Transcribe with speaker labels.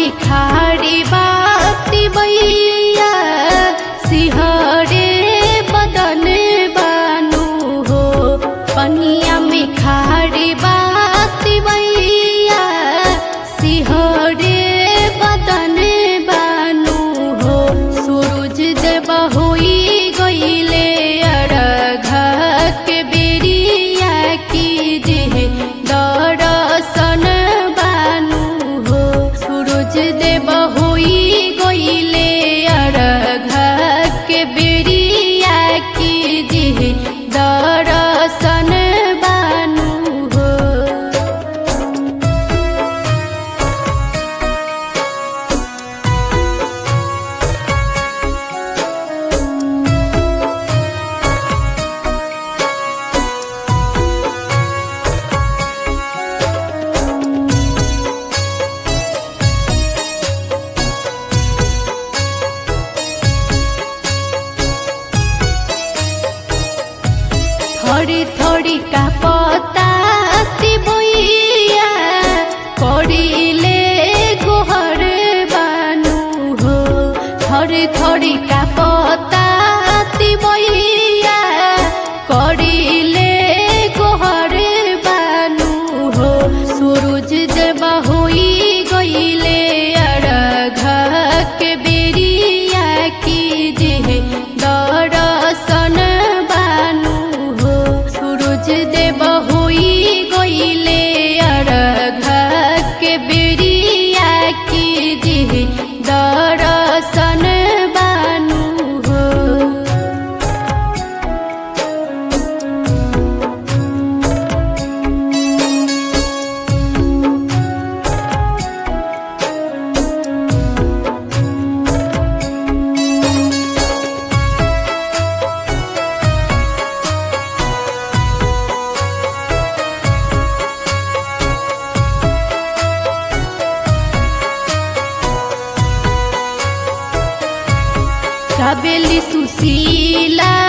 Speaker 1: में खाड़ी बाती बैया सिहरे बदन बानू हो पनिया में खाड़ी बाती बैया सिहरे बदन बानू हो सूरज देव होई गईले अरघा के बेरिया की जे दर्शन बानू हो सूरज देव होई गईले अरघा के बेरिया की जे दर्शन बानू हो थोड़ी थोड़ी का पताती बोइया पड़िले गोहर बानू हो थोड़ी थोड़ी का पताती बोइया पड़िले गोहर बानू हो सूरज देव होई गईले अरघा के बेरिया की जे दर्शन बानू हो सूरज देव होई गईले अरघा के बेरिया की जे दर्शन बानू हो काबेली सुशीला